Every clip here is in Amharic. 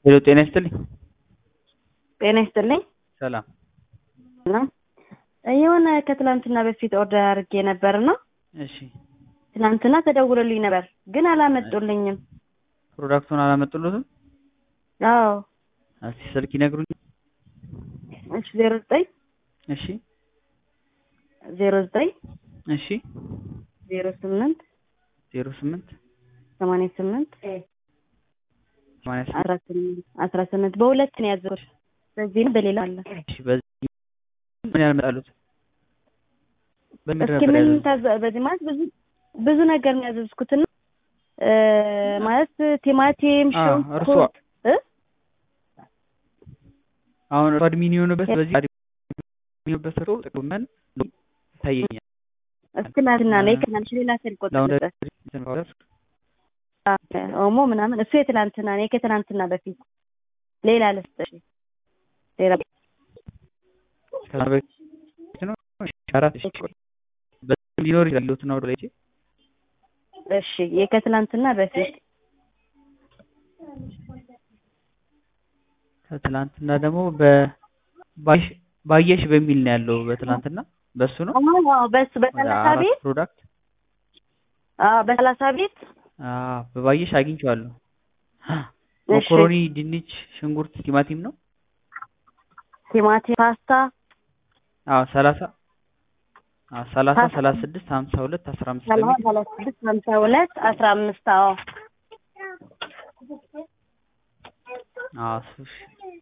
ሄሎ ጤና ይስጥልኝ። ጤና ይስጥልኝ። ሰላም ሰላም የሆነ ከትላንትና በፊት ኦርደር አድርጌ ነበርና እሺ ትላንትና ተደውሎልኝ ነበር ግን አላመጡልኝም። ፕሮዳክቱን አላመጡልትም? አዎ እስቲ ስልክ ይነግሩኝ። እሺ ዜሮ ዘጠኝ እሺ ዜሮ ዘጠኝ እሺ ዜሮ ስምንት ዜሮ ስምንት ሰማንያ ስምንት ሰማንያ ስምንት አስራ ስምንት አስራ ስምንት በሁለት ነው ያዘዝኩት። በዚህም በሌላ አለ። እሺ በዚህ ምን ያልመጣሉት? በምን እስኪ ነበር ምን ያዘዙት? ታዘ በዚህ ማለት ብዙ ብዙ ነገር ነው ያዘዝኩትና እ ማለት ቲማቲም፣ አ እርሷ ሽንኩርት እ አሁን እርሷ አድሚን የሆነበት በዚህ አድሚን የሆነበት ሰው ጥቅመን ይታየኛል። እስኪ ትናንትና ነው ከናንሽ ሌላ ስልክ ቁጥር ላውንደሪ ነበር እንትን ፓውደር ኦሞ ምናምን እሱ የትላንትና ነው ከትላንትና በፊት ሌላ ልስጥሽ ሌላ ከዛ በፊት ነው እሺ፣ አራት እሺ ቆይ በዚህ ሊኖር ይችላል ሎትና ወደ ላይ እሺ የከትላንትና በፊት ከትላንትና ደግሞ በባየሽ ባየሽ በሚል ነው ያለው በትላንትና በሱ ነው አዎ በሱ ወደ በሰላሳ አራት ቤት ፕሮዳክት አዎ በሰላሳ ቤት አዎ በባየሽ አግኝቼዋለሁ። እሺ መኮሮኒ፣ ድንች፣ ሽንኩርት፣ ቲማቲም ነው። ቲማቲም፣ ፓስታ አዎ ሰላሳ አዎ ሰላሳ ፓስታ ሰላሳ ስድስት ሀምሳ ሁለት አስራ አምስት ሰላሳ በሚል ሰላሳ ስድስት ሀምሳ ሁለት አስራ አምስት አዎ አዎ እሱ እሺ።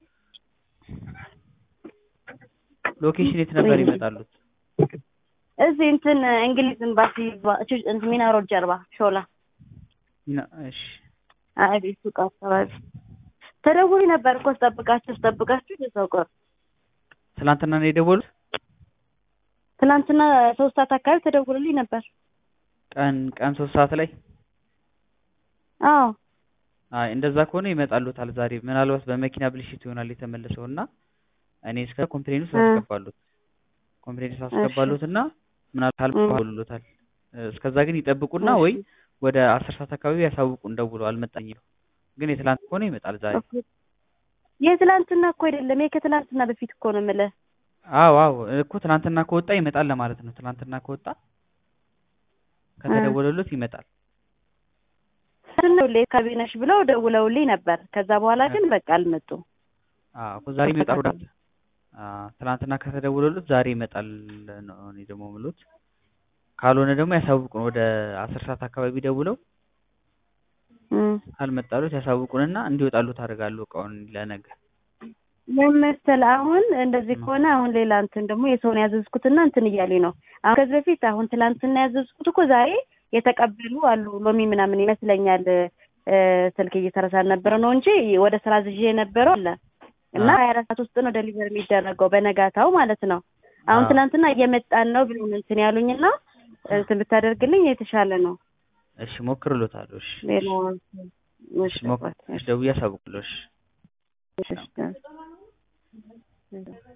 ሎኬሽን የት ነበር ይመጣሉት? እዚህ እንትን እንግሊዝ ኤምባሲ ባ- ቹ- እንትን ሚና ሮድ ጀርባ ሾላ ሚና- እሺ አቤት ሱቅ አካባቢ ተደውሎ ነበር እኮ ስጠብቃችሁ ስጠብቃችሁ እዛው ቀሩ። ትላንትና ነው የደወሉት? ትናንትና ሶስት ሰዓት አካባቢ ተደውሎልኝ ነበር። ቀን ቀን ሶስት ሰዓት ላይ አዎ አይ እንደዛ ከሆነ ይመጣሉታል ዛሬ። ምናልባት በመኪና ብልሽት ይሆናል የተመለሰው እና እኔ እስከ ኮምፕሌኑ እ ሳስገባሉት ኮምፕሌኑ እሺ ሳስገባሉት እና ምናልባት እ አልባሉታል። እስከዛ ግን ይጠብቁና እሺ ወይ ወደ አስር ሰዓት አካባቢ ያሳውቁን ደውለው አልመጣኝም። ግን የትላንት ከሆነ ይመጣል ዛሬ። ኦኬ። የትላንትና እኮ አይደለም ይሄ ከትላንትና በፊት እኮ ነው የምልህ። አዎ አዎ እኮ ትናንትና ከወጣ ይመጣል ለማለት ነው። ትናንትና ከወጣ እ ከተደወለሉት ይመጣል። ስንደውልልኝ ካቢነሽ ብለው ደውለውልኝ ነበር። ከዛ በኋላ እ ግን በቃ አልመጡም። አዎ እኮ ዛሬ ይመጣል አልተካተሉም። ፕሮዳክት አዎ ትናንትና ከተደወለሉት ዛሬ ይመጣል ነው እኔ ደግሞ የምሉት። ካልሆነ ደግሞ ያሳውቁን ወደ አስር ሰዓት አካባቢ ደውለው እም ካልመጣሉት ያሳውቁንና እንዲወጣሉት አደርጋለሁ እቃውን ለነገ። ምን መሰለህ አሁን እንደዚህ እም ከሆነ አሁን ሌላ እንትን ደግሞ የሰውን ያዘዝኩትና እንትን እያሉኝ ነው። አሁን ከዚህ በፊት አሁን ትላንትና ያዘዝኩት እኮ ዛሬ የተቀበሉ አሉ ሎሚ ምናምን ይመስለኛል እ ስልክ እየተረሳ ነበረ ነው እንጂ ወደ ስራ ዝዤ የነበረው አለ እና አዎ ሀያ አራት ሰዓት ውስጥ ነው ደሊቨር የሚደረገው በነጋታው ማለት ነው። አሁን አዎ ትናንትና እየመጣን ነው ብሎ እንትን ያሉኝና እንትን ብታደርግልኝ የተሻለ ነው። እሺ ሞክርሎታለሁ። እሺ ሌላ እሺ እሺ እሺ ሞክር አባት እሺ እሺ ደውዬ አሳውቅልዎ። እሺ እሺ ሰላም እሺ